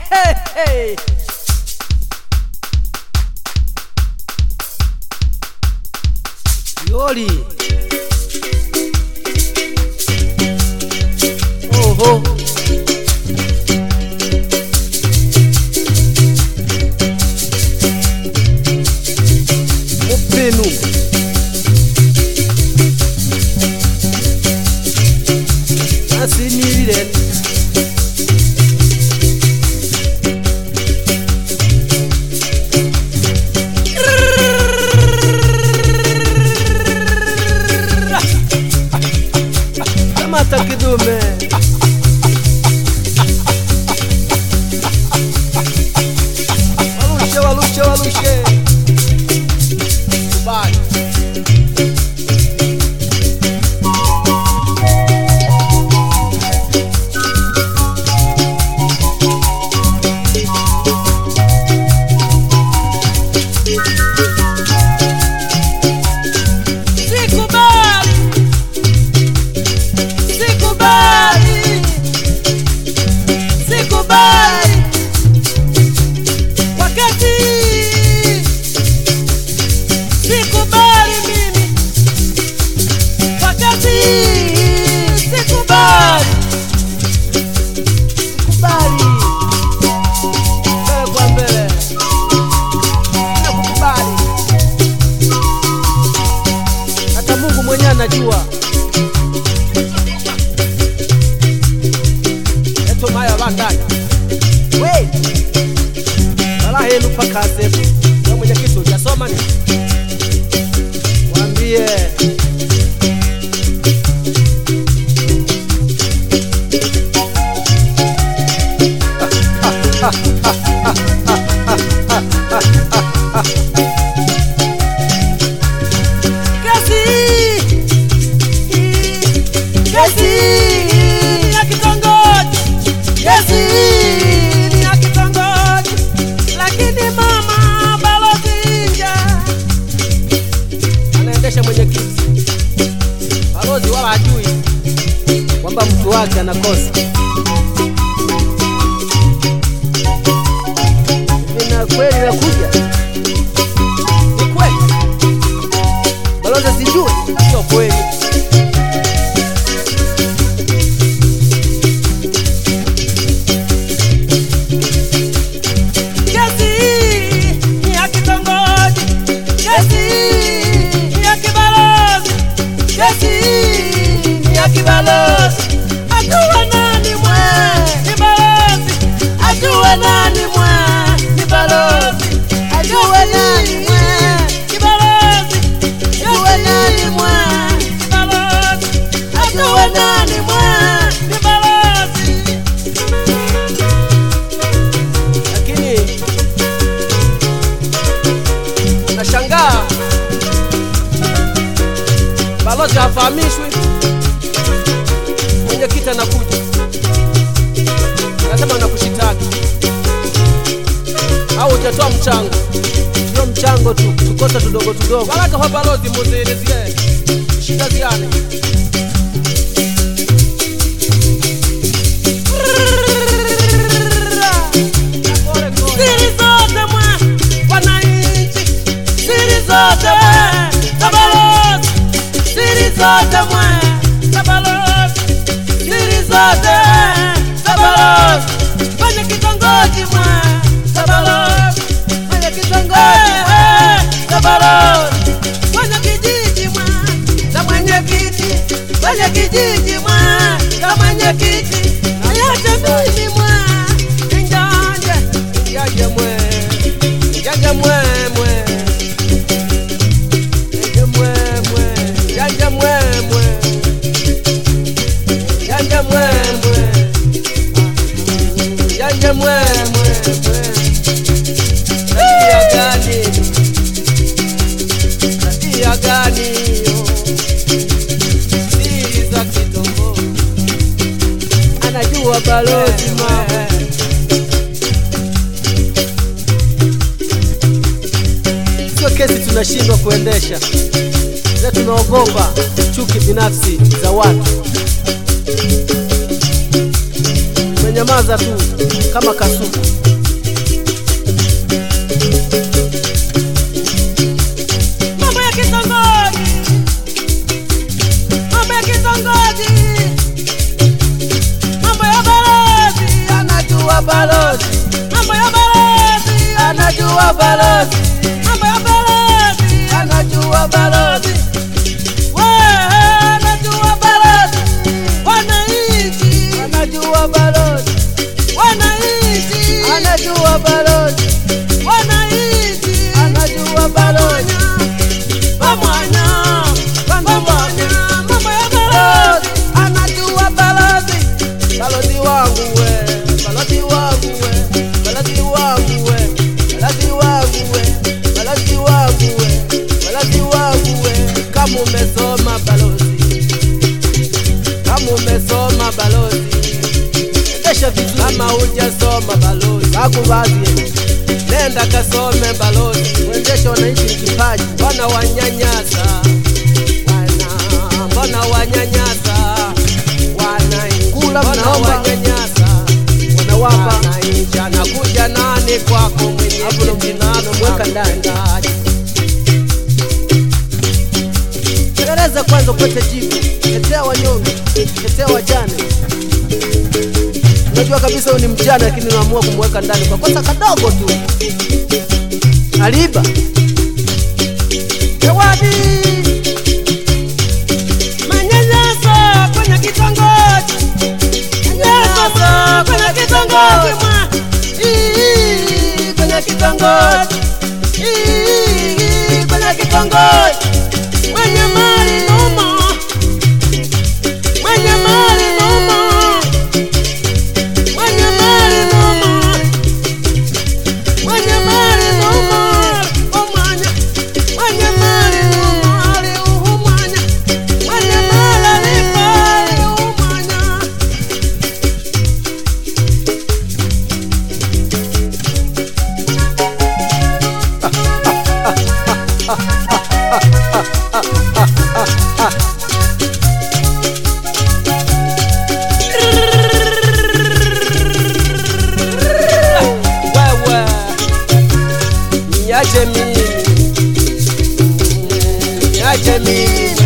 hey, hey. Yoli. Oho. Upenu. Asinirire. Kamata kidume. Walushe, walushe, walushe. Kubali. Sikubali, sikubali, sikubali. Wakati sikubali mimi, wakati sikubali, Kubali. Mbele kwa mbele. Nakukubali. Hata Mungu mwenyewe anajua. Eto maya bandani. We. Wala helu pakaze. Wewe mwenyekiti hujasoma ni? Mwambie. kazi kazi ya kitongoji, kazi ya kitongoji, lakini mama balozi nje anaendesha mwenyekiti. Balozi wala hajui kwamba mtu wake anakosa. Hivi na kweli nakuja, ni kweli balozi sijui, sio kweli. Kesi ya kitongoji, kesi ya kibalozi, kesi ya kibalozi. Ajue nani mwe ni balozi, ajue nani mwe ni balozi, ajue nani mwe ni balozi, ajue nani mwe ni balozi, ajue nani mwe ni balozi. lakini nashangaa balozi hafahamishwi, mwenyekiti anakuja anasema nakushitaki au hujatoa mchango. Sio mchango tu, tukosa tudogo tudogo. Baraka kwa balozi, muzielezie shida ziane Kore, kore. Siri zote mwa wananchi, siri zote mwa za balozi, siri zote mwa za balozi, siri zote za balozi, kwenye kitongoji mwa za balozi, kwenye kitongoji mwa za balozi, kwenye kijiji mwa za mwenyekiti, kwenye kijiji mwa za mwenyekiti, na yote mimi mwa njanje Jaje mwe, jaje mwe mwe, jaje mwe mwe, jaje mwe mwe, jaje mwe mwe, jaje mwe mwe mwe. Tabia gani? Tabia gani hiyo? Siri za kitongoji anajua balozi mama. Sio kesi tunashindwa kuendesha, ila tunaogopa chuki binafsi za watu. unanyamaza tu kama kasuku. mambo ya kitongoji, mambo ya kitongoji, mambo ya balozi, Anajua balozi, mambo ya balozi, anajua balozi, mambo ya balozi, anajua balozi, wewe anajua balozi, wananchi, anajua balozi, wananchi, anajua balozi, wananchi, anajua balozi. pamwanya, pamwanya, mambo ya balozi, anajua balozi, balozi wangu we, balozi wangu we, balozi wangu we, balozi wangu we, balozi wangu we, balozi wangu we. Kama umesoma balozi, kama umesoma balozi, endesha vizuri. Kama hujasoma balozi, akubazie nenda kasome balozi, uendeshe wananchi ni kipaji, wana wanyanyasa wana mbona wanyanyasa wananchi, Kula mbona mnaomba. wanyanyasa Wanawapa. wananchi, anakuja nani kwako mwenye Hapo ndo kiti mnamweka ndani. mtendaji. Tekeleza kwanza upate jibu. Tetea wanyonge, tetea wajane. Unajua kabisa huyu ni mjane, lakini unaamua kumweka ndani kwa kosa kadogo tu. Aliiba Zawadi manyanyaso kwenye kitongoji, manyanyaso kwenye kitongoji mwa Ii, kwenye kitongoji Ii, kwenye kitongoji mwenye mali numo, mwenye mali numo, mwenye mali numo, mwenye mali numo, umwanya mwenye mali numo aliuhumwanya mwenye mali alipo aliumwanya wewe niache mimi niache mimi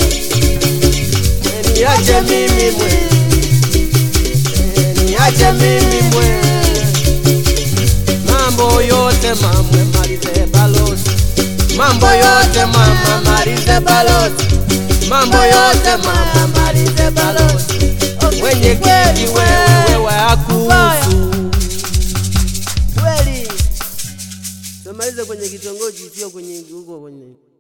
niache mimi mwe niache mimi mwe mambo yote mamwe malize balozi mambo yote mama malize balozi mambo yote mama malize balozi mwenye kiti wewe wewe akuhusu kweli. Tumalize kwenye kitongoji, sio kwenye huko kwenye